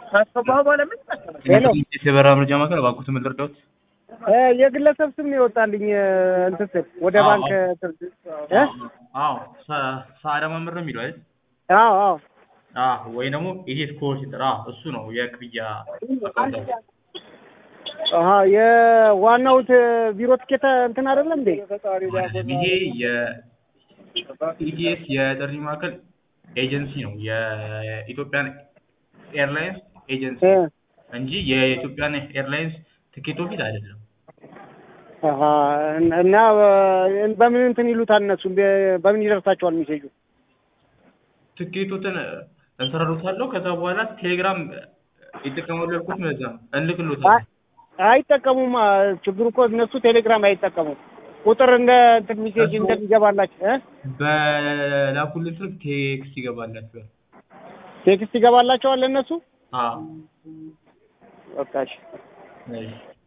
ካስገባሁ በኋላ ምን ይመስላል? ሄሎ የበራ መረጃ ማዕከል እባክዎትን ምን ልርዳዎት? እ የግለሰብ ስም ነው የወጣልኝ እ እንትን ስል ወደ አዎ፣ ባንክ አዎ። እንትን እ አዎ ሰ- ሰዓዳ መምህር ነው የሚለው አይደል? አዎ አዎ አዎ ወይ ደግሞ ይሄ ስኮር ሲጠራ እሱ ነው የክፍያ አካውንት አሀ የዋናው ት- ቢሮ ትኬት እንትን አይደለም እንዴ? አይደለም። ይሄ የኢቲኤስ የጥሪ ማዕከል ኤጀንሲ ነው የኢትዮጵያን ኤርላይንስ ኤጀንሲ እ እንጂ የኢትዮጵያን ኤርላይንስ ትኬት ኦፊስ አይደለም። አሀ እና እ በምን እንትን ይሉታል እነሱ በ- በምን ይደርሳቸዋል ሜሴጁ? ትኬቶትን እንሰራሉታለሁ ከዛ በኋላ ቴሌግራም ይጠቀማሉ ያልኩት ለዛ ነው እንልክሎታለን። አይ- አይጠቀሙም። አ፣ ችግሩ እኮ እነሱ ቴሌግራም አይጠቀሙም። ቁጥር እንደ እንትን ሜሴጅ እሱ- እንደሚገባላቸው እ በላኩልን ስልክ ቴክስት ይገባላችኋል። ቴክስት ይገባላቸዋል ለእነሱ አዎ በቃ እሺ። እሺ